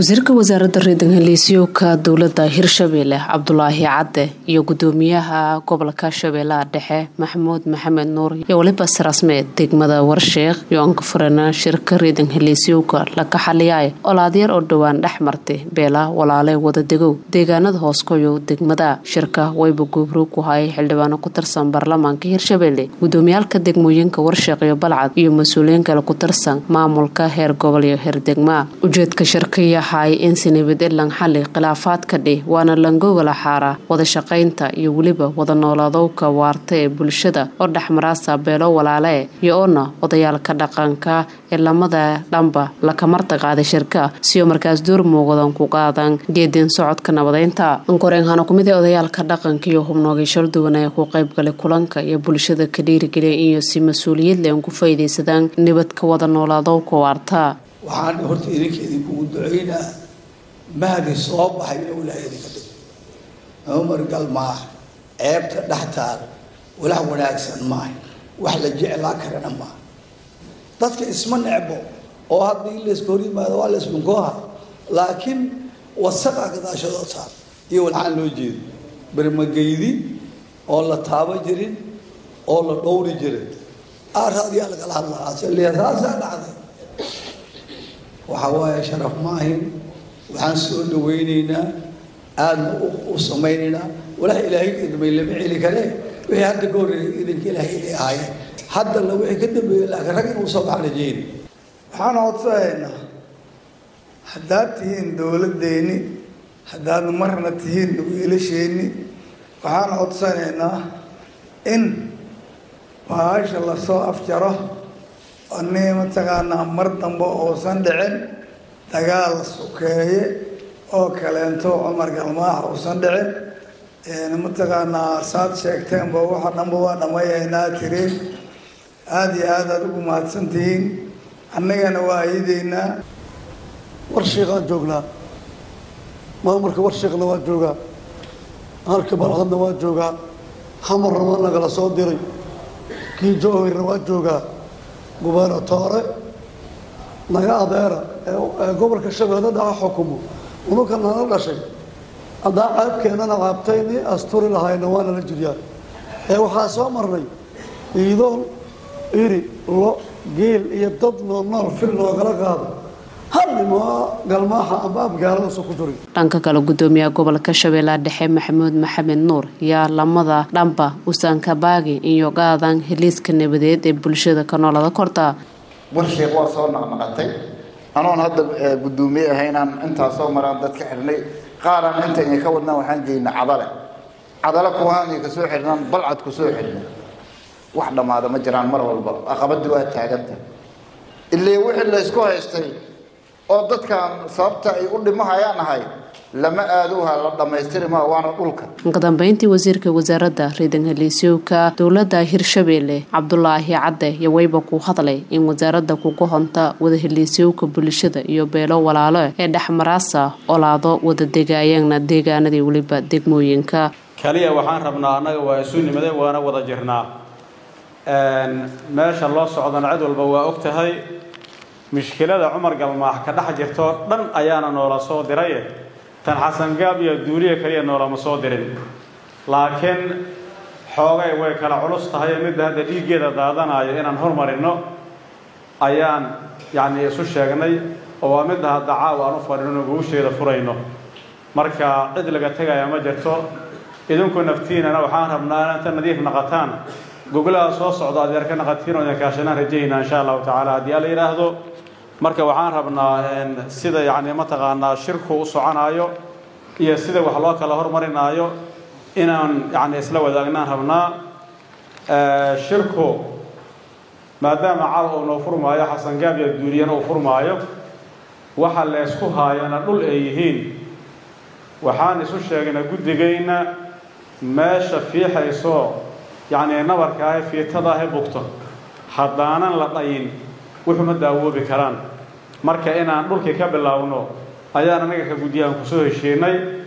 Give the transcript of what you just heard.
wasiirka wasaaradda reedan heliisyowka dowladda hirshabeelle cabdulaahi cadde iyo gudoomiyaha gobolka shabeellaha dhexe maxamuud maxamed nuur iyo weliba sarasmeed degmada warsheekh iyo ankafurana shirka reedan heliisyowka laka xaliyaay olaadyar oo dhowaan dhex martay beela walaale wadadegow deegaanada hooskoyo degmada shirka wayba goobroog ku hayay xildhibaano ku tirsan baarlamaanka hirshabeelle gudoomiyaalka degmooyinka warsheekh iyo balcad iyo mas-uuliyiin kale ku tirsan maamulka heer gobol iyo heer degma ujeedka shirka yahay in sinibad ilan xali khilaafaadka dhih waana langogala xaara wada shaqaynta iyo weliba wada noolaadowka waarta ee bulshada oo dhexmaraasa beelo walaale iyo oona odayaalka dhaqanka ee lamada dhanba lakamarta qaaday shirka sioo markaas door muuqdan ku qaadan geedin socodka nabadeynta ankoreenhana kumid ee odayaalka dhaqanka iyo hubnoogay shalduwan ee ku qaybgalay kulanka iyo bulshada ka dhiirigeliya iyo si mas-uuliyad leh an ku faa'iidaysadaan nibadka wada noolaadowka waarta waxaan horta idinka idinkugu ducaynaa mahdi soo baxay inuu ilaahay idinka dhigo cumar galmaax ceebta dhex taal walax wanaagsan maaha wax la jeclaa karana maaha dadka isma necbo oo haddii layska hor yimaado waa layslunkooha laakiin wasaqa gadaashadoo taal iyo walxaan loo jeedo bermageydi oo la taabo jirin oo la dhowri jirin aaraadiyaa lagala hadlaa saasaa dhacday waxaa waaye sharaf maahin waxaan soo dhawaynaynaa aadna u samaynaynaa walax ilaahay idmay lama celi kare wixii hadda ka horreeyay idinka ilaahay inay ahaayeen haddana wixii ka dambeeyey laakiin rag inuu soo baxaan rajeyna waxaan codsanaynaa haddaad tihiin dowladdeeni haddaad marna tihiin wiilasheenni waxaan codsanaynaa in baasha lasoo afjaro ani mataqaanaa mar dambe uusan dhicin dagaal sukeeye oo kaleento cumar galmaax uusan dhicin mataqaanaa saad sheegteenba waxa dhanba waa dhammayaynaa tiriin aada iyo aad aada ugu mahadsan tihiin annagana waa ayadeynaa warshiiqaan joognaa maamulka warshiiqna waa joogaa halka balcadna waa joogaa hamarna waa nagala soo diray kii jowhirna waa joogaa gubernatoore naga adeera ee gobolka shabeelle dhaca xukumo unuka nala dhashay haddaa ceebkeennana caabtayni asturi lahayna waana la jiryaa ee waxaa soo marnay iidoon iri lo geel iyo dad nool nool fil loogala qaado dhanka kale gudoomiyaha gobolka shabeellaha dhexe maxamuud maxamed nuur yaa lamada dhanba usaankabaagi iyo qaadan heliiska nabadeed ee bulshada ka noolada korta warsheekh waa soo naqnaqatay anoon hadda gudoomiye ahaynaan intaa soo maraan dad ka xirnay qaaraan inta idinka wadnaan waxaan geynaa cadale cadale kuhaan kasoo xirnaan balcad kusoo xirnay wax dhammaada ma jiraan mar walba aqabadii waa taaganta illee wixii laysku haystay oo dadkan sababta ay u dhimahayaan ahay lama aaduha la dhammaystiri maa waana dhulka kadambeyntii wasiirka wasaaradda reedan heliisyowka dowladda hirshabeelle cabdulaahi cadde iyo wayba ku hadlay in wasaaradda kuga honta wada heliisyowka bulshada iyo beelo walaalo ee dhexmaraasa olaado wada degaayana deegaanadii weliba degmooyinka kaliya waxaan rabnaa annaga waa isu nimade waana wada jirnaa meesha loo socdana cid walba waa og tahay mushkilada cumar galmaax ka dhex jirtoo dhan ayaana noola soo diraye tan xasangaab iyo duuliya kaliya noolama soo dirin laakiin xoogay way kala culus tahay midda hadda dhiiggeeda daadanayo inaan hormarinno ayaan yacnii isu sheegnay oo waa midda hadda caawa aan u fadhino guusheeda furayno marka cid laga tegaya ma jirto idinku naftiinana waxaan rabnaa inta nadiif naqataan gogolaha soo socda adeer ka naqatiin oo idin kaashanaan rajaynaa insha allahu tacaala haddii alla yidhaahdo marka waxaan rabnaa sida yacni mataqaanaa shirku u soconaayo iyo sida wax loo kala hormarinaayo inaan yacni isla wadaagnaan rabnaa shirku maadaama caawa uu noo furmaayo xasangaab iyo duuliyana uu furmaayo waxa leysku haayana dhul ay yihiin waxaan isu sheegnay guddigayna meesha fiixaysoo yacni nabarka ahe fiitada ahe bugto haddaanan la dhayin wuxuma daawoobi karaan marka inaan dhulkii ka bilaawno ayaan anaga ka guddiyahan kusoo heshiinay